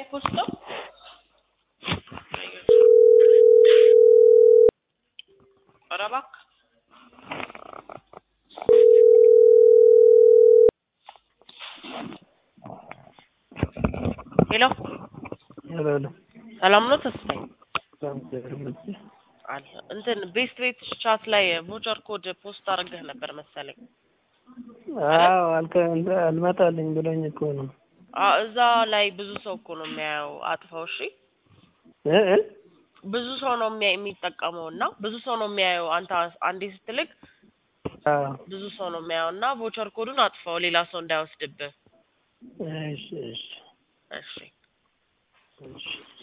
የፖስተው ኧረ እባክህ ሄሎ ሄሎ ሄሎ ሰላም ነው ተስፋዬ እግዚአብሔር ይመስገን። አለ እንትን ቤስት ቤት ቻት ላይ ቮቸር ኮድ ፖስት አድርገህ ነበር መሰለኝ አዎ አልከ እንትን አልመጣልኝ ብሎኝ እኮ ነው አዎ እዛ ላይ ብዙ ሰው እኮ ነው የሚያየው አጥፋው እሺ እ እ ብዙ ሰው ነው የሚያ የሚጠቀመው እና ብዙ ሰው ነው የሚያየው አንተ አንዴ ስትልክ አዎ ብዙ ሰው ነው የሚያየው እና ቮቸር ኮዱን አጥፋው ሌላ ሰው እንዳይወስድብህ እሺ እሺ እሺ እሺ